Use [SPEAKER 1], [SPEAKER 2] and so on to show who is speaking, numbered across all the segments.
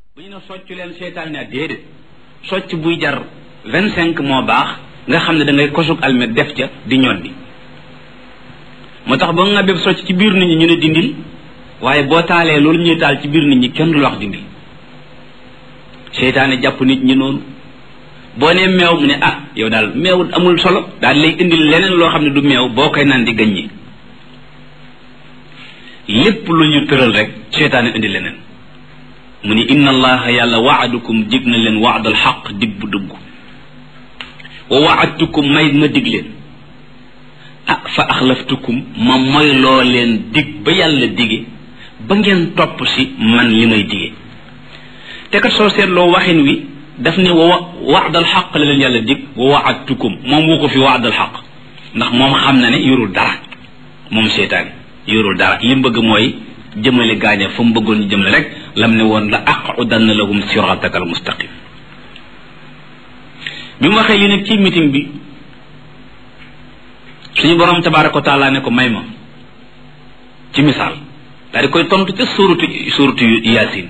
[SPEAKER 1] bu ñu ne socc leen seytaan ne déedéet socc buy jar vingt cinq moo baax nga xam ne da ngay kosug almet def ca di ñoddi moo tax ba nga bépp socc ci biir nit ñi ñu ne dindil waaye boo taalee loolu ñuy taal ci biir nit ñi kenn du la wax dindil seytaane jàpp nit ñi noonu boo nee meew mu ne ah yow daal meew amul solo daal lay indil leneen loo xam ne du meew boo koy naan di gaññi lépp lu ñu tëral rek seytaane indi leneen mu ni inna allaha yàlla waadukum dig na leen waadal xaq dig bu dugg wa waadtukum may ma dig leen ah fa axlaftukum ma moy loo leen dig ba yàlla dige ba ngeen topp si man li may dige te kat soo seetloo waxin wi daf ne wa waadal xaq la leen yàlla dig wa waadtukum moom wu ko fi waadal xaq ndax moom xam na ne yorul dara moom seytaane yorul dara li mu bëgg mooy jëmale gaaña fa mu bëggoon ñu jëmale rek lam ne woon la aqudanna lahum sirataka al mustaqim bi mu waxee li nag ci meeting bi suñu borom tabaraka wa taala ne ko may ma ci misaal daal di koy tontu ca suuratu suuratu yaasin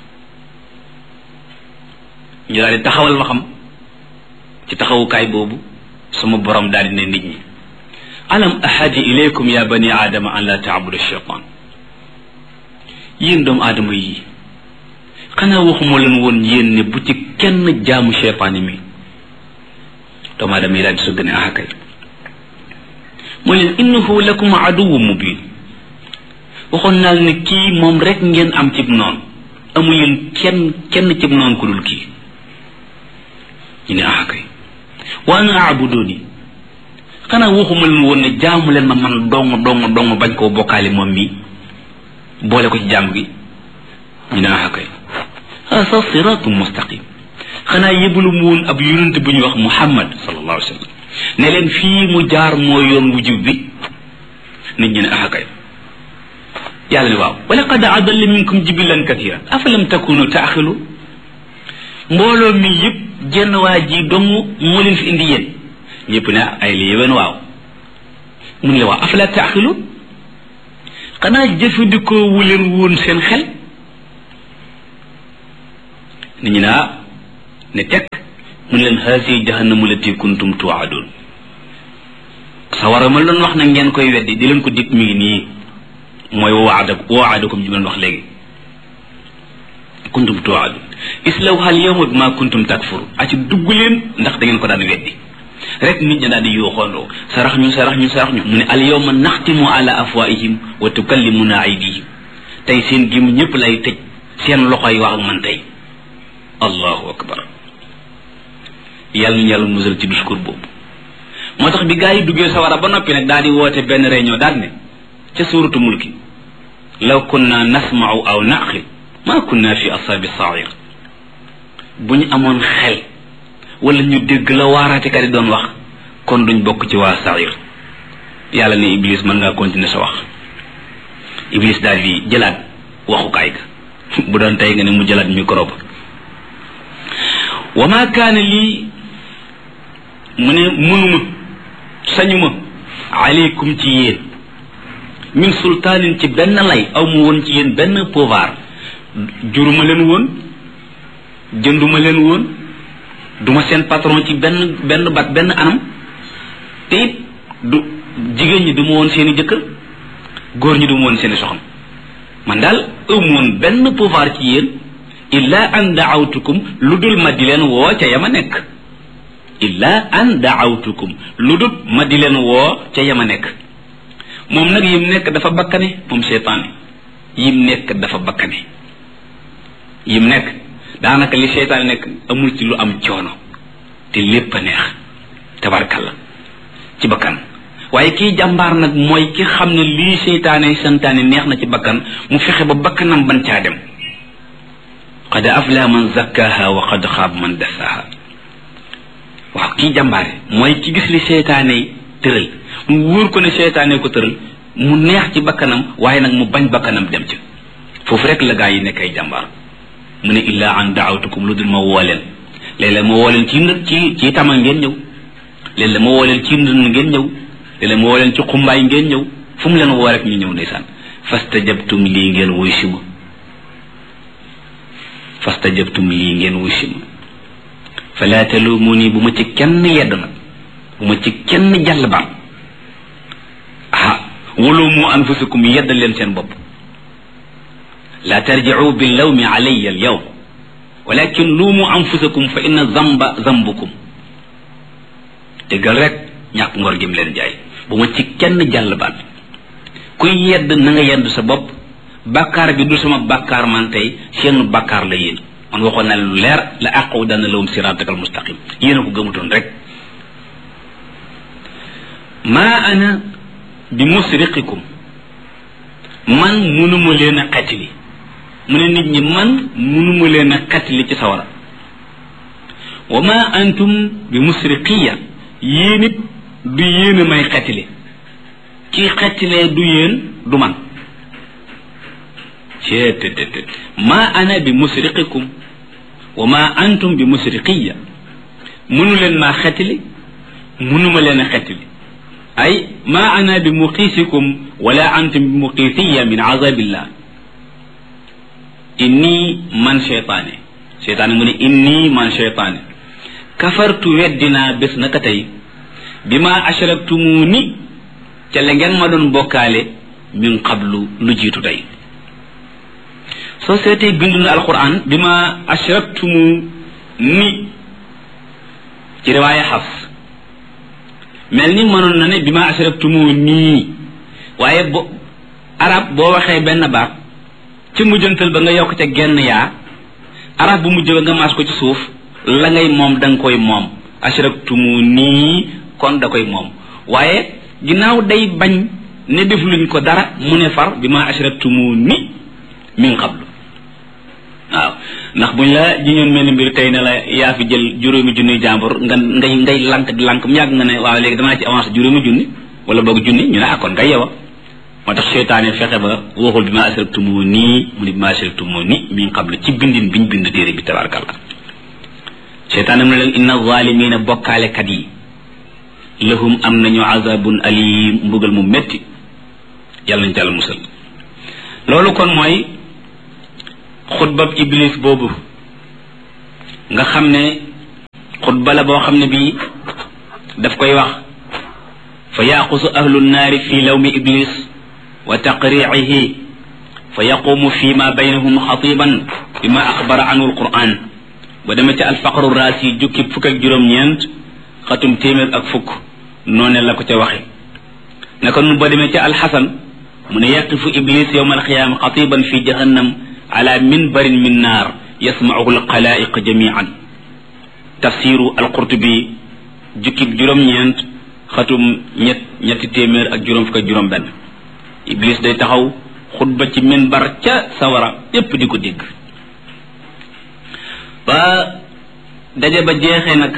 [SPEAKER 1] ñu daal di taxawal waxam ci taxawukaay boobu sama borom daal di ne nit ñi alam ahadi ilaykum ya bani aadama an la taabudu shaytan yéen doomu aadama yi xanaa waxuma leen woon yéen ne bu ci kenn jaamu cheytaani mi doomu aadama yi daal di sugg ne ah kay mu leen innahu lakum aduwu mubin waxoon naa ne kii moom rek ngeen am cib noonu amu leen kenn kenn cib noonu ku dul kii ñu ne ah kay wa ana abuduni xanaa waxuma leen woon ne jaamu leen ma man dong dong dong bañ koo bokkaale moom mi boole ko ci jàmm gi ñu ne ah kay hasa siratu mustaqim xanaa yëbalu mu woon ab yonent bu ñuy wax muhammad sallallahu alayhi wa sallam ne leen fii mu jaar moo yoon wu jub bi nit ñi ne ah kay yàlla ne waaw wa laqad adalla minkum jibilan kathiran afalam takunu taaxilu mbooloo mi yëpp jenn waa ji dong moo leen fi indi yéen ñëpp ne ay li yéwén waaw mun la waaw afala taaxilu xanaa jëfandikoo wu leen woon seen xel nit ñi naa ne teg mun leen haasi jahannamu lati kuntum tuwaadun sawara ma doon wax na ngeen koy weddi di leen ko dig mi ngi nii mooy waada waadakum ji ma wax léegi kuntum tuwaadun islawha al yawma bima kuntum takfuru aci dugg leen ndax da ngeen ko daan weddi rek nit ñi daal di yooxoondoo sarax ñu sarax ñu sarax ñu mu ne al yawma naxtimu ala afwaihim wa tukallimuna aydihim tey seen gim ñëpp lay tëj seen loxo yi wax ak man tey allahu akbar yàlla ñu yàlla musal ci discours boobu moo tax bi gaa yi duggee sawara ba noppi nag daal di woote benn réunion daal ne ca suuratu mulki law kunna nasma'u aw naqil ma kunna fi ashabi sair bu ñu amoon xel wala ñu dégg la waaraatekat yi doon wax kon duñ bokk ci waa sair yàlla ne iblis mën ngaa continuer sa wax iblis daal di jëlaat waxukaay ga bu doon tey nga ne mu jëlaat micro ba wa ma kaana lii mu ne mënuma sañuma aleykum ci yéen min sultaanin ci benn lay aw mu woon ci yéen benn pouvoir juruma leen woon jënduma leen woon duma seen patron ci benn benn bat benn anam te it du jigéen ñi duma woon seeni jëkkër góor ñi duma woon seeni soxna man daal ëmu woon benn pouvoir ci yéen illa an daawtukum lu dul ma di leen woo ca yama nekk illa an daawtukum lu dul ma di leen woo ca yama nekk moom nag yim nekk dafa bakkane moom seytaane yim nekk dafa bakkane yim nekk daanaka li seytaane nekk amul ci lu am coono te lépp a neex tabarkalla ci bakkan waaye kii jàmbaar nag mooy ki xam ne lii seytaane santaane neex na ci bakkan mu fexe ba bakkanam ban caa dem qad afla man zakkaha wa qad xaab man dassaha waaw kii jàmbaare mooy ki gis li seytaane tëral mu wóor ko ne seytaane ko tëral mu neex ci bakkanam waaye nag mu bañ bakkanam dem ci foofu rek la gaa yi nekk ay jàmbaar mu ne illa an daawtukum lu dul ma woo leen léeg-léeg ma woo leen ci ndë ci ci tama ngeen ñëw léeg-léeg ma woo leen ci ndënd ngeen ñëw léeg-léeg ma woo leen ci xumbaay ngeen ñëw fu mu leen woo rek ñu ñëw ndeysaan fastajabtum lii ngeen wuy si ma fastajabtum lii ngeen wusi ma fala talumuni bu ma ci kenn yedd nag bu ma ci kenn jàll baat ah walumu anfusakum yedd leen seen bopp la tarjicu billawmi alayya alyawm walakin luumu anfusakum fa inna zamba zambukum dëggal rek ñàkk ngor gim leen jaay bu ma ci kenn jàll baat kuy yedd na nga yedd sa bopp bàkkaar bi du sama bàkkaar man tey seen bàkkaar la yéen man waxoon na lu leer la àqaw dana lawum siratakal mustaqim yéen a ko gëmutoon rek maa ana bi musriqikum man munuma leen a xettili mu ne nit ñi man munuma leen a xettili ci sawara wa ma antum bi musriqiya yéen it du yéen a may xettili kii xettilee du yéen du man ceetetetet ma ana bi musriqikum wa ma antum bi musriqiya munu leen maa xettili munuma leen a xettili ay ma ana bi muqiisikum wala antum bi muqiisiya min azabillah inni man cheytaane cheytaane mu ne inni man cheytaane kafartu weddinaa bés naka tey bi ma ashraktumuni ca la ngeen ma doon bokkaale min qablu lu jiitu tey soo seetee bindu na alquran bi ma ashraktumu ni ci riwaaya xaf mel ni mënoon na ne bi ma ashraktumu nii waaye bo arab boo waxee benn baat ci mujjantal ba nga yokk ca genn yaa arab bu mujj ba nga maas ko ci suuf la ngay moom da nga koy moom ashraktumu nii kon da koy moom waaye ginnaaw day bañ ne def luñ ko dara mu ne far bi ma ashraktumu ni min qablu waaw ndax buñ la jiñoon mel ni mbir tey ne la yaa fi jël juróomi junni jàmbur nga ngay ngay lank di lank mu yàgg nga ne waaw léegi damaa ci avancé juróomi junni wala boog junni ñu ne ah kon ngay yow moo tax seytaane fexe ba waxul bi ma ashraktumu nii mu ne bi ma ashraktumu ni min qablu ci bindin biñ bind téere bi tabarakallah seytaane mu ne leen inna zalimina bokkaalekat yi lahum am nañu azabun alim mbugal mu metti yàlla nañ ci yàlla musal loolu kon mooy xutbab iblis boobu nga xam ne xutba la boo xam ne bii daf koy wax fa yaqusu ahlu nnaari fi lawmi iblis wa taqriihi fa yaqumu fi ma baynahum xatiban bima axbara anhu alquran ba dema ca alfaqru raasi jukki fukk ak juróom-ñeent xatum téeméer ak fukk noone la ko ca waxe naka nu ba demee ca alxasan mu ne yaqifu iblis yowma alxiyaama xatiban fi jahannam ala minbarin min naar yasmauhu alxalaiq jamian tafsiru alqurtubi jukkib juróom-ñeent xatum ñett ñetti téeméer ak juróom fukk ak juróom benn iblis day taxaw xutba ci minbar ca sawara yépp di ko dégg ba daje ba jeexee nag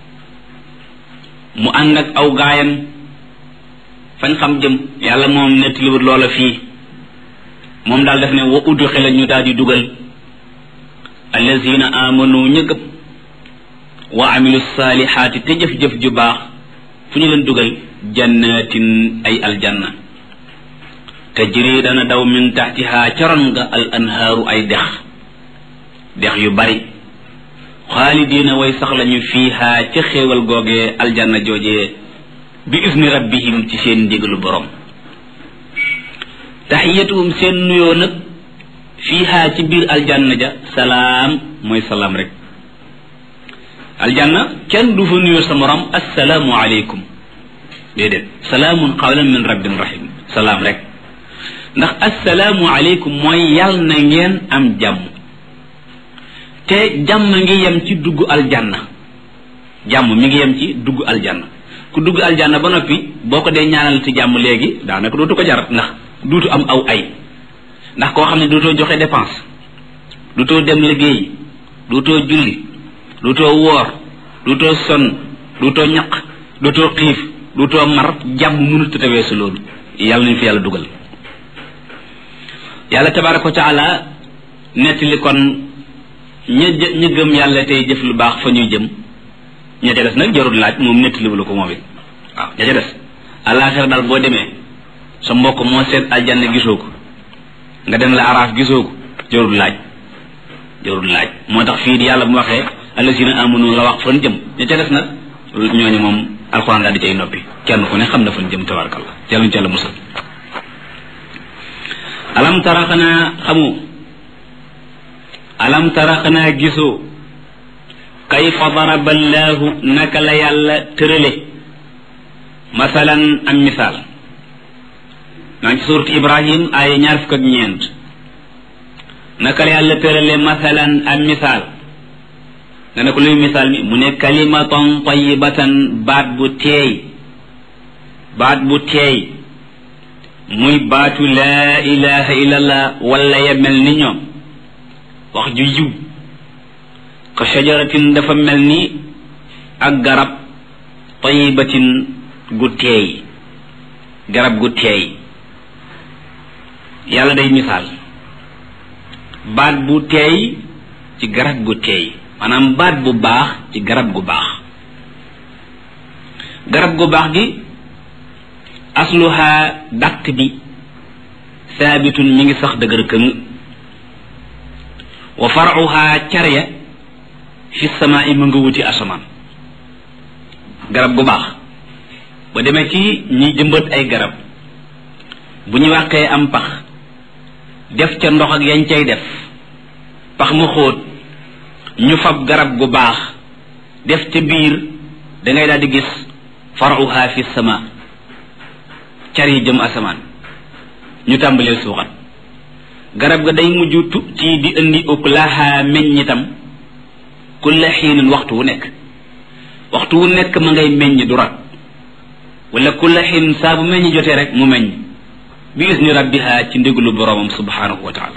[SPEAKER 1] mu ànd ak aw gaayam fañ xam jëm yàlla moom nettaliwut loola fii moom daal def ne wa udxila ñu daal di dugal allazina amanu ña gëm wa amilu saalihaati te jëf-jëf ju baax fu ñu leen dugal jannatin ay aljanna tajri dana daw min taxtiha caron nga al anhaaru ay dex dex yu bari xaalidiina way sax lañu fiiha ca xéewal googee aljanna joojee bi isni rabbihim ci seen ndigalu borom taxiyatuhum seen nuyoo nag fiiha ci biir aljanna ja salaam mooy salaam rek aljanna kenn du fa nuyoo sa morom assalaamu aleykum déedéet salaamun qawlan min rabbin rahim salaam rek ndax assalaamu aleykum mooy yàll na ngeen am jàmm te jàmm ngi yem ci dugg aljanna jàmm mi ngi yem ci dugg aljanna ku dugg aljanna ba noppi boo ko dee ñaanal ci jàmm léegi daanaka dootu ko jar ndax duutu am aw ay ndax koo xam ne dootoo joxe dépense dootoo dem liggéey dootoo julli dootoo woor dootoo sonn dootoo ñaq dootoo xiif dootoo mar jàmm mënut a tawee sa loolu yàlla nañu fi yàlla dugal yàlla tabaraka wa taala nettali kon ña ña gëm yàlla tey jëf lu baax fa ñuy jëm ña ca des nag jarul laaj moom nettaliwu la ko moom it waaw ña ca des àllaaxira daal boo demee sa mbokk moo seet aljanna gisoo ko nga dem la araaf gisoo ko jarul laaj jarul laaj moo tax fii di yàlla bu waxee allasina amanu la wax fan jëm ña ca des nag ñooñu moom alxuraan daal di cay noppi kenn ku ne xam na fan jëm tabarkalla yàlla ñu ci yàlla musal alam tara xanaa xamu alam tara xanaa gisoo kayfa daraba allahu naka la yàlla tërale masalan am misaal maa ngi ci suurat ibrahim aaya ñaar fukk ak ñeent naka la yàlla tërale masalan am misaal nga ne ko luy misaal mi mu ne kalimatan tayibatan baat bu teey baat bu teey muy baatu laa ilaha illallah wala ya mel ni ñoom wax ju yiw ka shajaratin dafa mel ni ak garab tayibatin gu teey garab gu teey yàlla day misaal baat bu teey ci garab gu teey maanaam baat bu baax ci garab gu baax garab gu baax gi asluha dàq bi saabitun mi ngi sax dëgër këng wa faruha carya fi samaa i mu nga wuti asamaan garab gu baax ba demee ci ñi jëmbat ay garab bu ñu wàqee am pax def ca ndox ak yañ cay def pax mu xóot ñu fab garab gu baax def ca biir da ngay daal di gis faruha fi sama car yi jëm asamaan ñu tàmbalee suuxat garab ga day mujj tu ci di indi uklaha meññitam kulla xiinin waxtu wu nekk waxtu wu nekk ma ngay meññ du rat wala kulla xiin saa bu meññ jotee rek mu meññ bi isni rabbiha ci ndigalu boroomam subhanahu wa taala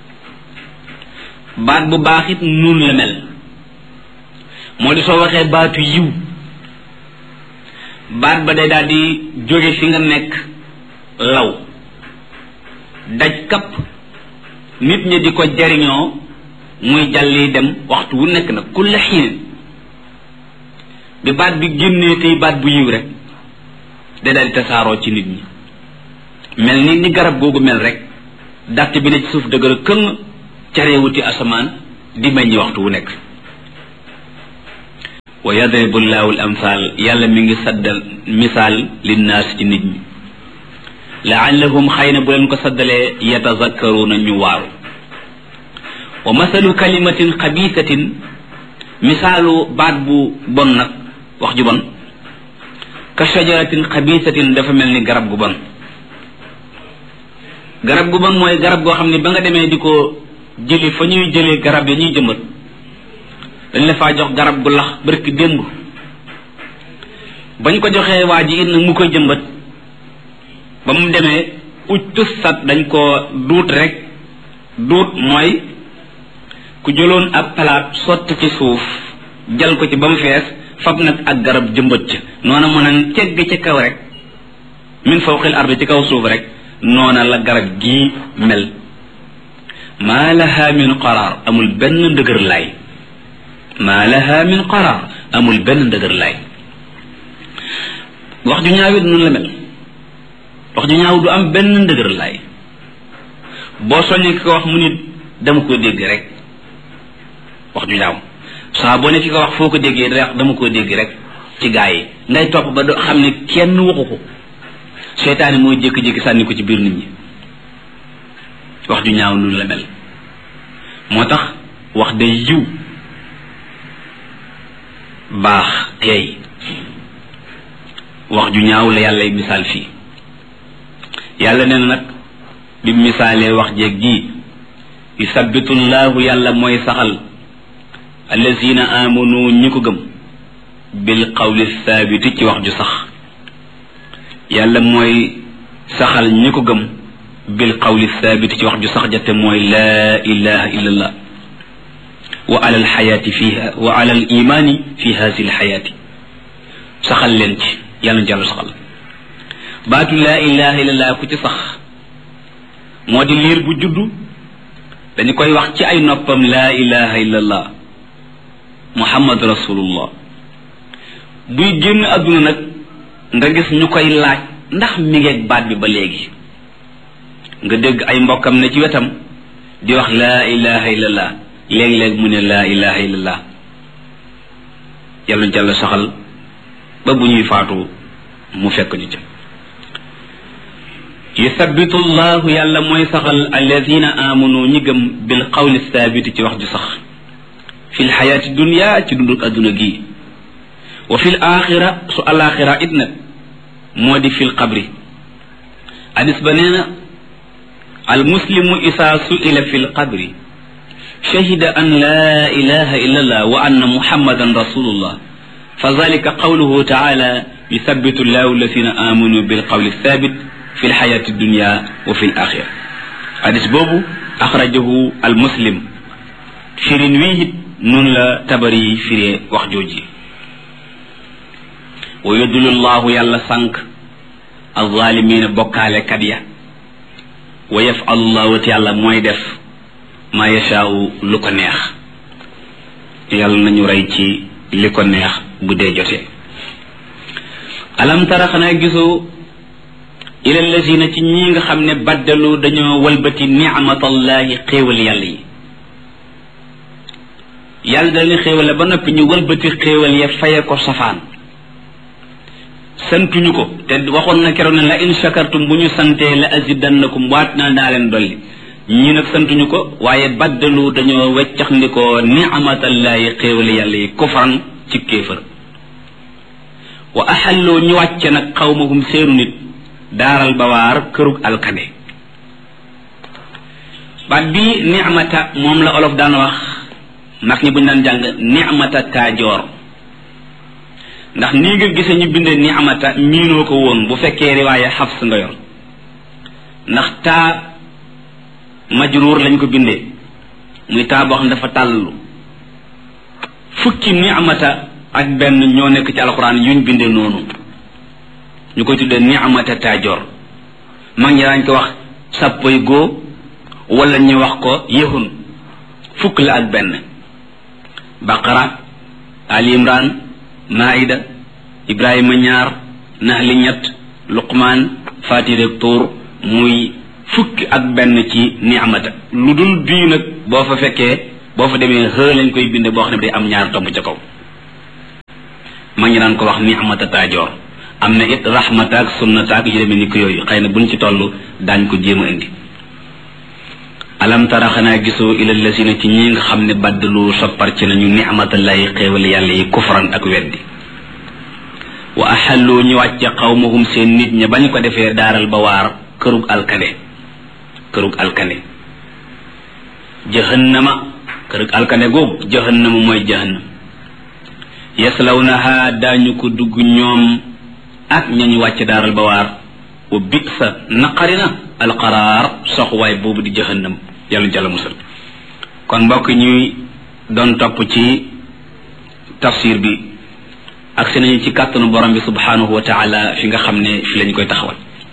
[SPEAKER 1] baat bu baax it nun la mel moo di soo waxee baatu yiw baat ba day daal di jóge fi nga nekk law daj kapp nit ñi di ko jariñoo muy jàlli dem waxtu wu nekk nag kulla xiin bi baat bi génnee tey baat bu yiw rek day daal di tasaaroo ci nit ñi mel ni ni garab googu mel rek dàtt bi ne ci suuf dëgër këng caree wuti asamaan di meññi waxtu wu nekk wa yadribu llahu al amsal yàlla mi ngi saddal misaal linnaas ci nit ñi laallahum xëy na bu leen ko saddalee yatazakkaruuna ñu waaru wa masalu kalimatin xabiisatin misaalu baat bu bon nag wax ju bon ka shajaratin xabiisatin dafa mel ni garab gu bon garab gu bon mooy garab goo xam ne ba nga demee di ko jëli fa ñuy jëlee garab ya ñuy jëmbat dañ la faa jox garab gu lax barki démb bañ ko joxee waa ji it nag mu koy jëmbat ba mu demee uj tussat dañ ko duut rek duut mooy ku jëloon ab palaat sotti ci suuf jal ko ci ba mu fees fab nag ak garab jëmbat ca noona mën a cegg ci kaw rek min fawqil ardi ci kaw suuf rek noona la garab gii mel maa laha min qaraar amul benn ndëgër laay maa laha min qaraar amul benn ndëgër laay wax ju ñaawit noonu la mel wax ju ñaaw du am benn ndëgër laay boo soññee ki ko wax mu nit dama ko dégg rek wax ju ñaaw saa boo ne ki ko wax foo ko déggee da dama ko dégg rek ci gaa yi ngay topp ba do xam ne kenn waxu ko seytaane mooy jékki-jékki sànni ko ci biir nit ñi wax ju ñaaw noonu la mel moo tax wax day yiw baax teey wax ju ñaaw la yàllay misaal fii yàlla nee na nag bi misaalee wax jeeg ji yusabbitu llahu yàlla mooy saxal allazina amanu ñi ko gëm bil qawli thabiti ci wax ju sax yàlla mooy saxal ñi ko gëm bil qawli thabiti ci wax ju sax jate mooy laa ilaha illa allah wa ala alxayaati fiha wa ala al imaani fi hasi alxayaati saxal leen ci yàlla na jàll saxal baatu laa ilaha illa allah ku ci sax moo di liir bu juddu dañu koy wax ci ay noppam laa ilaha illa allah muhammad rasulullah buy génn adduna nag nga gis ñu koy laaj ndax mi ngeeg baat bi ba léegi nga dégg ay mbokkam ne ci wetam di wax laa ilaha illallah léeg-léeg mu ne laa ilaha illallah yàlla ñu jàll saxal ba bu ñuy faatu mu fekk ñu ca yuthabitu llahu yàlla mooy saxal alladina amanu ñi gëm bil qawli thabiti ci wax ju sax fi lxayaati dunia ci dunduk adduna gii wa fi l axira su alaxira it nag moo di fi l qabri hadis ba nee na al muslimu isaa suila fi l qabri shahida an la ilaha illa allah wa anna muhammadan rasulullah fa zalika qawluhu taala yuthabitu llahu alladina amanu bil qawli thabit fi lxayaati dunia wa fi l axira hadis boobu axrajahu al muslim firin wii it noonu la tabari yi firee wax jooji wa yudulu llahu yàlla sànq alzalimina bokkaalekat ya wa yafalu llahu te yàlla mooy def ma yashaau lu ko neex yàlla nañu rey ci li ko neex bu dee jotee alam tara xanaa gisoo ila lazina ci ñi nga xam ne baddalu dañoo walbati nicmatallahi xéewal yàlla yi yàlla da leen xéewal ba noppi ñu walbati xéewal ya faye ko safaan santuñu ko te waxoon na keroog ne la in shakartum bu ñu santee la azidannakum waat naa daa leen dolli ñii nag santuñu ko waaye baddalu dañoo weccax ndi ko nicmatallahi xéewal yàlla yi kufran ci kéefër wa axalloo ñu wàcce nag xawmahum seenu nit daaral bawaar kërug alkade baat bi nicmata moom la olof daan wax mag ñi buñ daan jàng nicmata taajoor ndax nii nga gise ñu binde nicmata miinoo ko woon bu fekkee riwaaya xafs nga yor ndax taa majruur lañ ko bindee muy taa boo xam ne dafa tàllu fukki nicmata ak benn ñoo nekk ci alxuraan yuñ bindee noonu ñu koy tuddee nicmata taajoor mag ñi daañ ko wax sàppoy góo wala ñu wax ko yëhun fukk la ak benn baqara ali imran maida ibrahima ñaar nahli ñett luqmaan fatirek tuur muy fukki ak benn ci nicmata lu dul bii nag boo fa fekkee boo fa demee xë lañ koy binde boo xam ne day am ñaar tomb ca kaw mag ñi daan ko wax nicmata taajoor am na it rahmata ak sunnata ak yu demee ni ko yooyu xëy na buñ ci toll daañ ko jéem a indi alam tara xanaa gisoo ila lasina ci ñi nga xam ne baddalu soppar ci nañu nicmatallahi xéewal yàlla yi kufran ak weddi wa axallu ñu wàcce xawmahum seen nit ña bañ ko defee daaral ba waar kërug alkande kërug alkande jahannama kërug alkande googu jahannama mooy jahannam yaslawnaha daañu ko dugg ñoom ak ñañu wàcce daaral ba waar wa bisa naqarina alqaraar soxwaay boobu di jahannam yàlla jàlla musal kon mbokk ñuy doon topp ci tafsir bi ak si nañu ci kàttanu borom bi subhanahu wa taala fi nga xam ne fi lañ koy taxawal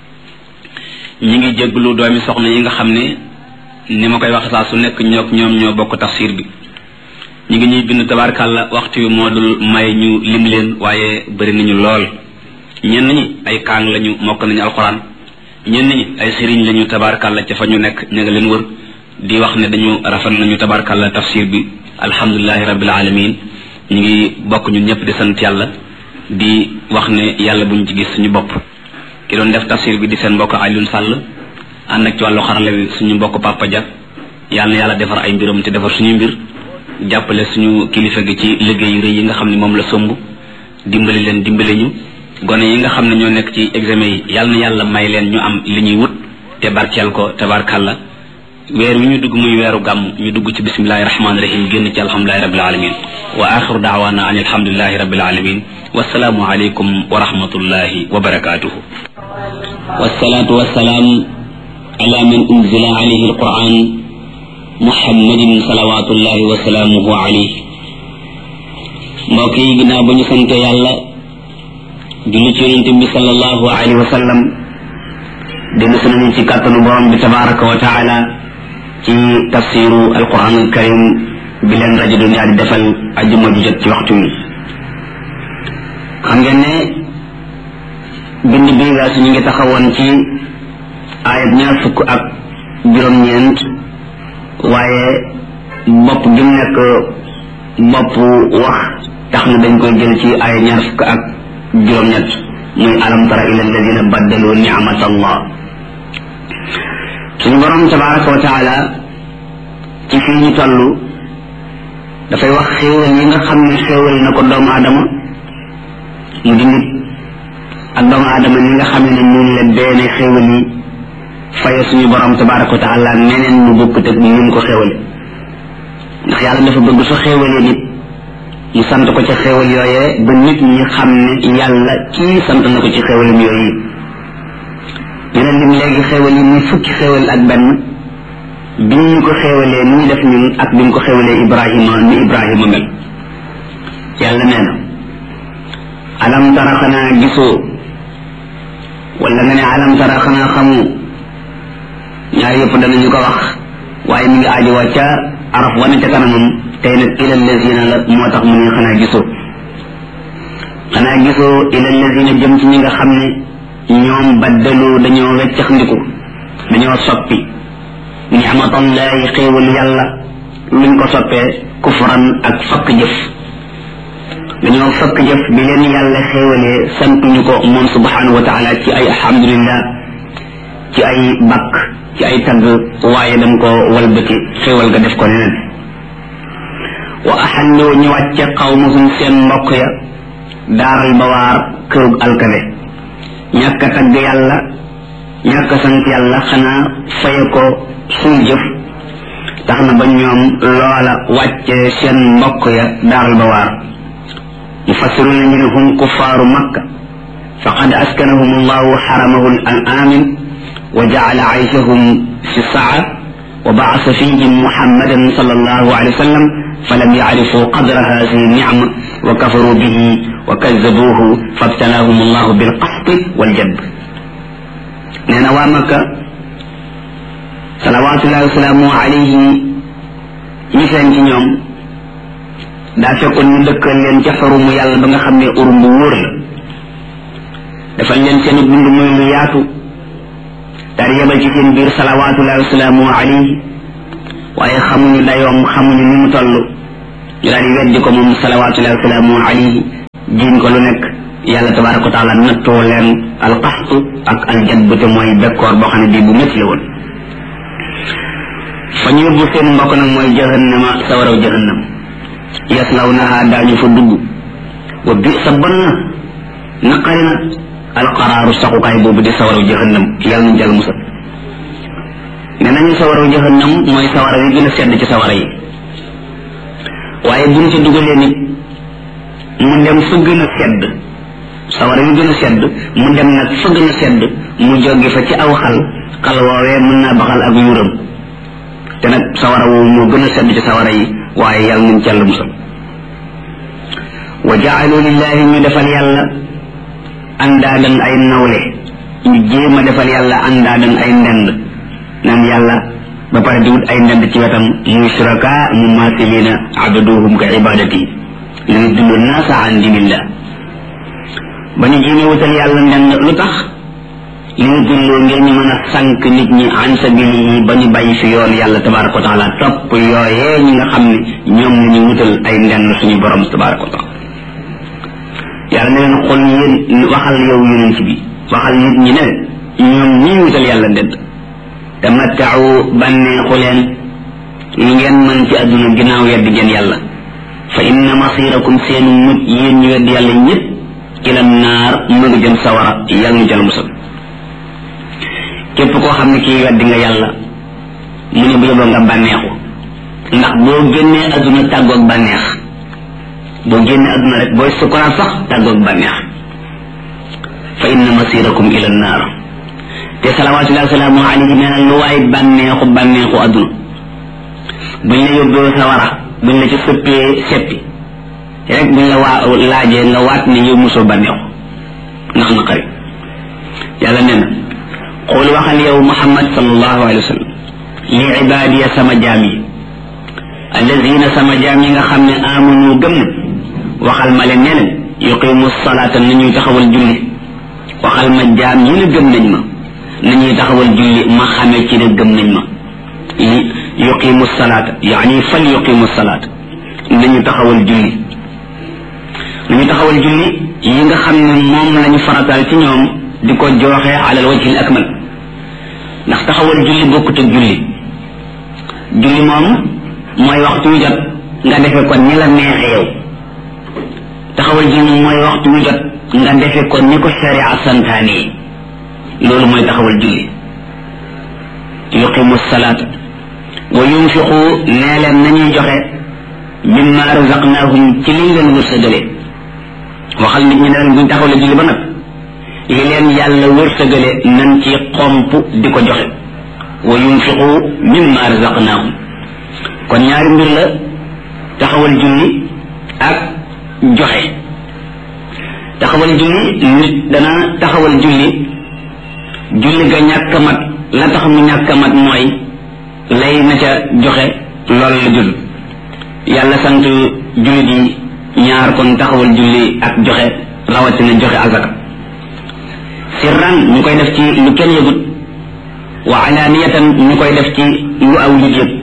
[SPEAKER 1] ñi ngi jéglu doomi soxna yi nga xam ne ni ma koy wax saa su nekk ñook ñoom ñoo bokk tafsir bi ñi ngi ñuy bind tabarkàlla waxtu wi moo dul may ñu lim leen waaye bëri nañu lool ñenn ñi ay kaang lañu mokk nañu alxuraan ñenn ñi ay sëriñ lañu tabarkàlla ca fa ñu nekk ña nga leen wër di wax ne dañu rafet nañu tabarkàlla tafsir bi alhamdulilahi rabbil alamin ñu ngi bokk ñun ñëpp di sant yàlla di wax ne yàlla buñ ci gis suñu bopp ki doon def tafsir bi di seen mbokk Alioune Sall ànd ak ci wàllu xarala wi suñu mbokk Papa Dia yàlla na yàlla defar ay mbiram te defar suñu mbir jàppale suñu kilifa gi ci liggéey yu rëy yi nga xam ne moom la somb dimbali leen dimbali ñu gone yi nga xam ne ñoo nekk ci examen yi yàlla na yàlla may leen ñu am li ñuy wut te barkeel ko tabarkàlla weer wi ñu dugg muy weeru gàmm ñu dugg ci bismillahi rahmaani rahim génn ci alhamdulilahi rabbil alamin wa axiru daawaana an alhamdulilahi rabbil alamin wasalaamu aleykum wa rahmatullahi wa barakatuhu wasalaatu wasalaam ala man unzila alayhi alquran muhammadin salawatullahi wa salaamuhu alayhi mbokk yi ginnaaw ba ñu sante yàlla julli ci yonente bi sallallahu alayhi wa sallam dellu si nañu ci kàttanu borom bi tabaraka wa taala ci tafsiru alquran alkarim bi leen rajo dunia di defal ajuma ju jot ci waxtu wi xam ngeen ne bind bi nga su ñu ngi taxawoon ci ayat ñaar fukk ak juróom-ñeent waaye
[SPEAKER 2] bopp gi mu nekk bopp wax tax na dañ koy jël ci ay ñaar fukk ak juróom-ñett muy alam tara ila alladina baddalu ni'mat allah suñu borom tabaraka wa taala ci fii ñu toll dafay wax xéewal yi nga xam ne xéewal na ko doomu aadama mu di nit ak doomu aadama ni nga xam ne noonu la beene xéewal yi faye suñu borom tabaraka wa taala neneen mu bokkut ak ni mu ko xéewale ndax yàlla dafa bëgg su xéewalee nit mu sant ko ca xéewal yooyee ba nit ñi xam ne yàlla kii sant na ko ci xéewalam yooyu ñu ne lim léegi xéewal yi muy fukki xéewal ak benn bi ñu ko xéewalee ni ñu def ñun ak bi ñu ko xéewalee ibrahima ni ibrahima mel yàlla nee na alam tara xanaa gisoo wala nga ne alam tara xanaa xamu ñaar yëpp danañu ko wax waaye mi ngi aajowoo ca araf wane ca kanamam tey nag ila lazina la moo tax mu ne xanaa gisoo xanaa gisoo ila lazina jëm ci ñi nga xam ne ñoom baddalu dañoo weccax ndiku dañoo soppi ni'matallahi xéewal yàlla luñ ko soppee kufran ak fakk jëf dañoo fakk jëf bi leen yàlla xéewalee santuñu ko moom subhanahu wa taala ci ay alhamdulillah ci ay bakk ci ay tagg waaye dañ ko walbati xéewal ga def ko neneen wa axallu ñu wàcce xawmuhum seen mbokk ya daaral bawaar kërug alkade ñàkk a tagg yàlla ñàkk a sant yàlla xanaa faye ko suñ jëf tax na ba ñoom loola wàcce seen mbokk ya daaral bawaar mufassiruna ñu ne hum kuffaaru makka faqad askanahum allahu xaramahu al amin wa jaala ayshahum fi saa wa baasa fihim muhammadan sallallahu alayhi wa sallam فلم يعرفوا قدر هذه النعمة وكفروا به وكذبوه فابتلاهم الله بالقحط والجد نانا وامك صلوات الله وسلامه عليه ñiseen ci ñoom daa fekkoon ñu dëkkal leen ca xarumu yàlla ba nga xam ne urum bu wóor la defal leen seen dund muy lu yaatu daal yebal ci seen biir salawaatullahi wasalaamu alayhi waaye xamuñu dayoom xamuñu ni mu toll ñu daal di weddi ko moom salawaatullahi wasalaamu alayhi jiin ko lu nekk yàlla tabaraka wa taala nattoo leen alqaxtu ak aljadb te mooy bekkoor boo xam ne bii bu métti la woon fa ñu yóbbu seen mbokk nag mooy jahannama sawaraw jahannam yaslawnaha daañu fa dugg wa bi sa bon na naqari na alqaraaru saxukaay boobu di sawaraw jahannam yàlla nañ jàll musal ne nañu sawaraw jahannam mooy sawara yi gën a sedd ci sawara yi waaye buñ ci dugalee nit mu dem fa gën a sedd sawara yi gën a sedd mu dem nag fa gën a sedd mu jóge fa ci aw xal xal woowee mën naa baxal ak yuuram te nag sawara woowu moo gën a sedd ci sawara yi waaye yàlla nañ ci yàlla musal wa jaalu lillahi ñu defal yàlla andaadan ay nawle ñu jéem a defal yàlla andaadan ay ndend naan yàlla ba pare di wut ay ndend ci wetam muy suraka mu maasilina abaduhum ka ibadati li ñu dund naasa an dinillah ba ñu jéemee wutal yàlla ndend lu tax li ñu dundoo ngir ñu mën a sànq nit ñi an sabilihi ba ñu bàyyi fi yoon yàlla tabaraka wa taala topp yooyee ñi nga xam ne ñoom la ñu wutal ay ndend suñu borom tabaraka wa taala yàlla ne leen xol yéen waxal yow yonent bi waxal nit ñi ne ñoom ñii wutal yàlla ndend tamattau bànneexu leen lu ngeen mën ci àdduna ginnaaw yedd ngeen yàlla fa inna masirakum seenu mut yéen ñu wedd yàlla ñëpp ila naar mu ngi jëm sawara yàlla ñu jël musal képp koo xam ne kii weddi nga yàlla mu ne bu yóbboo nga bànneexu ndax boo génnee àdduna tàggoog bànneex boo génnee àdduna rek booy sukuraat sax tàggoog bànneex fa inna masirakum ila naar te salawaatullahi wasalaamu alayhi nee na lu waay bànneexu bànneexu àdduna buñ la yóbboo sawara buñ la ci sëppee seppi rek buñ la waa laajee nga waat ne yow mosoo bànneexu ndax naqari yàlla nee na xool waxal yow muhammad sallallahu alayhi wa sallam li ibaadiya sama jaam yi alladina sama jaam yi nga xam ne amanu gëm na waxal ma leen ne leen yuqimu salaata nañuy taxawal julli waxal ma jaam yi ne gëm nañ ma nañuy taxawal julli ma xamee ci ne gëm nañ ma yuqimu salaata yaani fal yuqimu salaata nañu taxawal julli nañu taxawal julli yi nga xam ne moom lañu farataal ci ñoom di ko jooxe alal wajhil akmal ndax taxawal julli bokkut ak julli julli moom mooy waxtu wu jot nga defe ko ni la neexe yow taxawal julli mooy waxtu wu jot nga defe ko ni ko sharia santaane loolu mooy taxawal julli yuqimu salaata wa yunfiqu nee leen nañuy joxe mimma razaqnahum ci liñ leen wërsëgale waxal nit ñi ne leen buñ taxawale julli ba nag li leen yàlla wërsëgale nan ci xomp di ko joxe wa yunfiqu mimma razaqnahum kon ñaari mbir la taxawal julli ak joxe taxawal julli nit dana taxawal julli julli ga ñàkk mat la tax mu ñàkk mat mooy lay na ca joxe loolu la jul yàlla sant jullit yi ñaar kon taxawal julli ak joxe rawatina joxe azaka sirran ñu koy def ci lu kenn yëgut wa alaniyatan ñu koy def ci lu aw nit yëg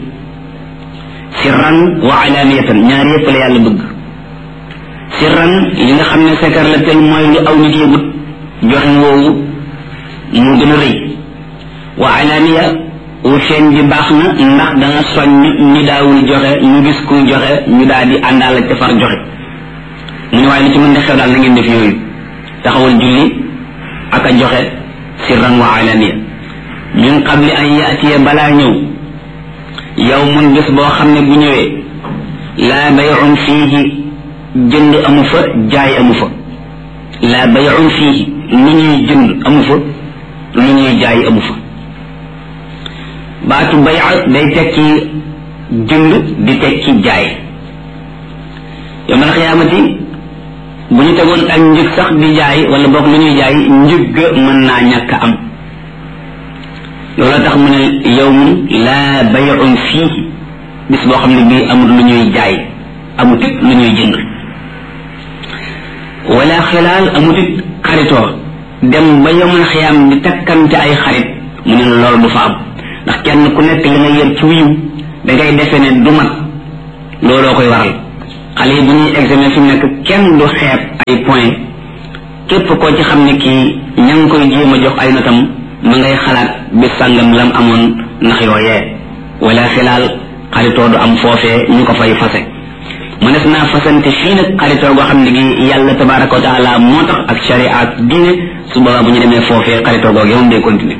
[SPEAKER 2] sirran wa alaniyatan ñaar yëpp la yàlla bëgg sirran li nga xam ne sekar la tel mooy lu aw nit yëgut joxe woowu mu gën a rëy wa alaniya wu feeñ bi baax na ndax dana soññ ñi daawul joxe ñu gis kuy joxe ñu daal di àndaal ca far joxe mu ne waaye lu ci mën di xew daal na ngeen def yooyu taxawal julli ak a joxe sirran wa alaniya min qabli an yaatiya balaa ñëw yow mun bés boo xam ne bu ñëwee laa bayun fiihi jënd amu fa jaay amu fa laa bayun fiihi lu ñuy jënd amu fa lu ñuy jaay amu fa baatu bay day tekki jënd di tekki jaay yowmal xiyaamati bu ñu tegoon ak njëg sax di jaay wala boog lu ñuy jaay njëg ga mën naa ñàkk am loolu tax mu ne yowmun laa bayun fii bis boo xam ne bii amul lu ñuy jaay amut it lu ñuy jënd wala xilaal amut it xaritoo dem ba yowmal xiyaam di takkante ay xarit mu ne loolu du fa am ndax kenn ku nekk li nga yër ci wiw da ngay defe ne du mat looloo koy waral xale yi bu ñuy examen fi mu nekk kenn du xeeb ay point képp koo ci xam ne kii ña ngi koy jéem a jox ay notam ma ngay xalaat bis sàngam lam amoon ndax yooyee wala xilaal xaritoo du am foofee ñu ko fay fase mënees naa fasante fii nag xaritoo goo xam ne gi yàlla tabaraka wa taala moo tax ak sharia ak diine su boobaa bu ñu demee foofee xaritoo googu yow day continuer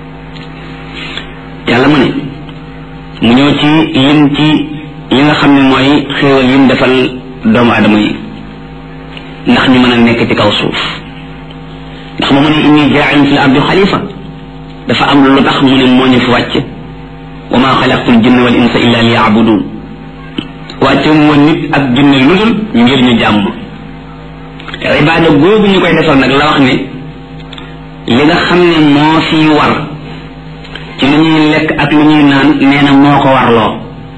[SPEAKER 2] yàlla mu ne mu ñëw ci lim ci yi nga xam ne mooy xéewal yim defal doomu adama yi ndax ñu mën a nekk ci kaw suuf ndax mu mu ne inni jaain fi l ardi xalifa dafa am lu tax mu ne moo ñu fi wàcc wa ma xalaqtu l jinna wal insa illa li yaabudun wàcce mu nit ak jinne lu dul ngir ñu jàmm ibaada googu ñu koy defal nag la wax ne li nga xam ne moo fi war ci lu ñuy lekk ak lu ñuy naan nee na moo ko warloo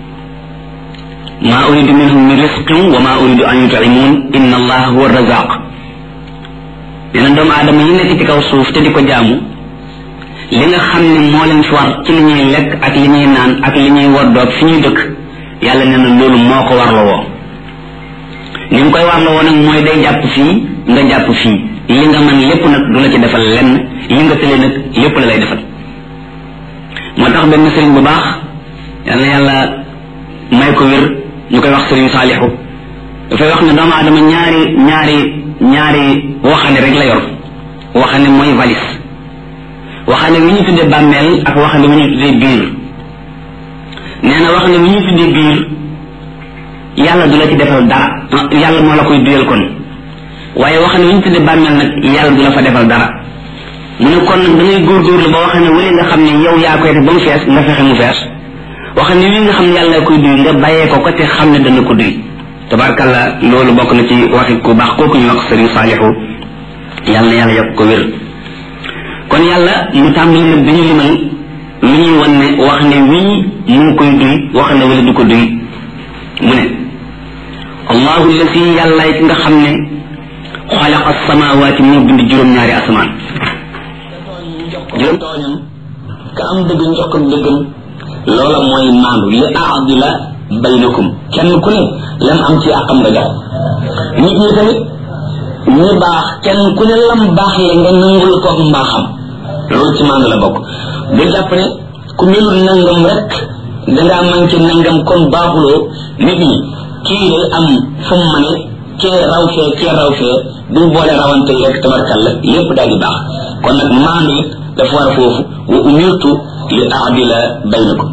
[SPEAKER 2] maa uridu minhum min risqin wa maa uridu an yut'imun inna allaha huwa razaq nee na doomu aadama yi nekk ci kaw suuf te di ko jaamu li nga xam ne moo leen fi war ci li ñuy lekk ak li ñuy naan ak li ñuy woddoog fi ñuy dëkk yàlla nee na loolu moo ko warloo woo ni mu koy warloo woo nag mooy day jàpp fii nga jàpp fii li nga mën lépp nag du la ci defal lenn li nga tële nag lépp la lay defal moo tax benn sëriñ bu baax yal na yàlla may ko wér ñu koy wax sëriñ saalixu dafay wax ne doomu aadama ñaari ñaari ñaari waxande rek la yor waxande mooy valise waxande wi ñu tuddee bàmmeel ak waxande wi ñu tuddee biir nee na waxande wi ñu tuddee biir yàlla du la ci defal dara yàlla moo la koy duyal kon waaye waxande wi ñu tuddee bàmmeel nag yàlla du la fa defal dara mu ne kon nag da ngay góorgóorlu ba wax ne wala nga xam ne yow yaa koy def ba mu fees nga fexe mu fees wax ne wi nga xam ne yàlla koy duy nga bàyyee ko ko te xam ne dana ko duy tabarkalla loolu bokk na ci waxi ku baax kooku ñu wax sëriñ saalixu yàlla na yàlla yokk ko wér kon yàlla mu tàmbali nag dañu limal lu ñuy wan ne wax ne wii mu ngi koy duy wax ne wala du ko duy mu ne allahu lasi yàlla ki nga xam ne xalaqa samawaati moo bind juróom-ñaari asamaan juróom tooñam ka am dëgg njox ko dëggam loola mooy maandu li aadila baynakum kenn ku ne lam am ci àqam nga jox nit ñi tamit ñi baax kenn ku ne lam baax le nga nangul ko mbaaxam loolu ci maandu la bokk bu jàpp ne ku melul nangam rek dangaa manqué nangam kon baaxuloo nit ñi kii day am fu mu mane kee raw fee kee raw fee buñ boole rawante yi rek tabarkalla lépp daal di baax kon nag maandu it dafa war foofu wa umirtu li aadila baynakum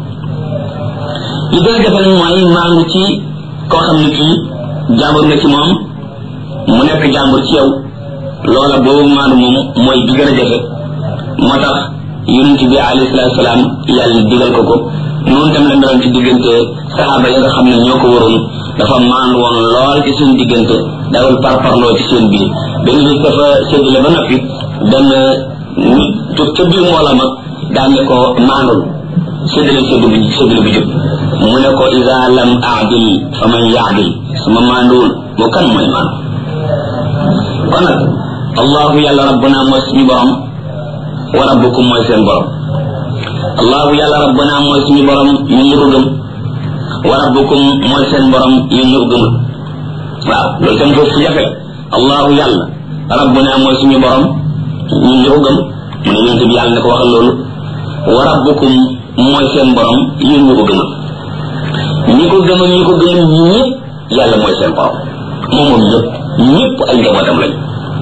[SPEAKER 2] li gën a jafe nag mooy maandu ci koo xam ne kii jàmbur nga ci moom mu nekk jàmbur ci yow loola boobu maandu moom mooy bi gën a jafe moo tax yonent bi alayhi salaatu salaam yàlla digal ko ko noonu tam la meloon ci diggante saxaaba yi nga xam ne ñoo ko waroon dafa maandu woon lool ci seen diggante dawul parparloo ci seen biir benn bis dafa séddale ba noppi benn nit jóg ca biir mboola ma daan ne ko maandul séddale séddu bu séddale bu jub mu ne ko isa lam aadil fa man yaadil suma maanduwul moo kan mooy maandu kon nag allahu yàlla rabbuna mooy suñu borom wa rabbukum mooy seen borom allahu yàlla rabbuna mooy suñu borom ñun ñu ko gëm wa rabbukum mooy seen borom yéen ñu ko gëmul waaw loolu tam foofu fu jafe allahu yàlla rabbuna mooy suñu borom ñun ñu ko gëm mu ne yonent bi yàlla ne ko waxal loolu wa rabbukum mooy seen borom yéen ñu ko gëmul ñi ko gëm ñi ko gëmul ñëpp yàlla mooy seen borom moom moom ñëpp ñëpp ay njabootam lañ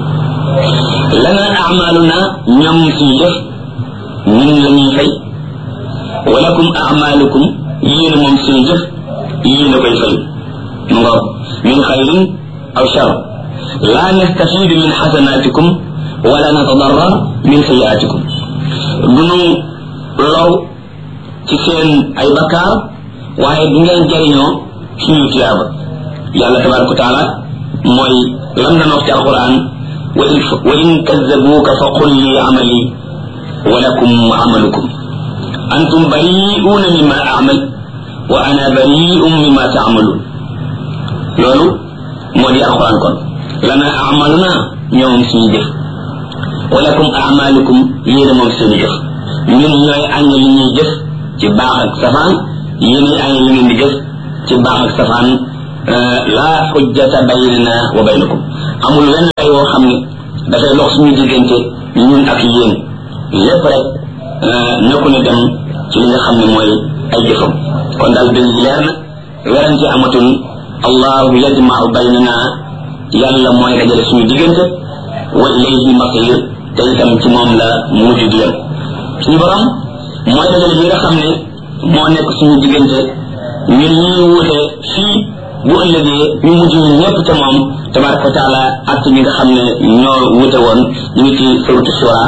[SPEAKER 2] lana amaluna ñoom suñu def ñun la ñuy fay walakum amalukum yéen moom suñu jëf yéen a koy fay mu ngoog min xayrin aw shar la nastafidu min xasanatikum wala natadarrar min sayiatikum dunu low ci seen ay bakkaar waaye du ngeen jariñoo suñu tiyaaba yàlla tabaraka wa taala mooy lam na wax ci alquran wa in kazzabuuka fa qul li amali wa lakum amalukum antum bari'uuna mimma amal wa ana bari'un mimma taamaluun loolu moo di alquran kon lana amaluna ñoom suñu jëf wa lakum amalukum yéen moom seen jëf ñun ñooy añ li ñuy jëf ci baax ak safaan yéen añ li ngeen di jëf ci baax ak safaan laa xujjata baynana wa baynakum amul wenn ay woo xam ne dafay lox suñu diggante ñun ak yéen lépp rek nekku ne dem ci li nga xam ne mooy ay jëfam kon daal dëgg leer na werante amatul allahu yajmau baynana yàlla mooy dajale suñu diggante wa ilayhi masir te itam ci moom la mujj di yem suñu borom mooy dajale bi nga xam ne moo nekk suñu diggante ñun ñuy wuute fii bu ëllëgee ñu mujj ñun ñëpp ca moom tabaraka wa taala ak ñi nga xam ne ñoo wuute woon ñu ngi ci suratu shura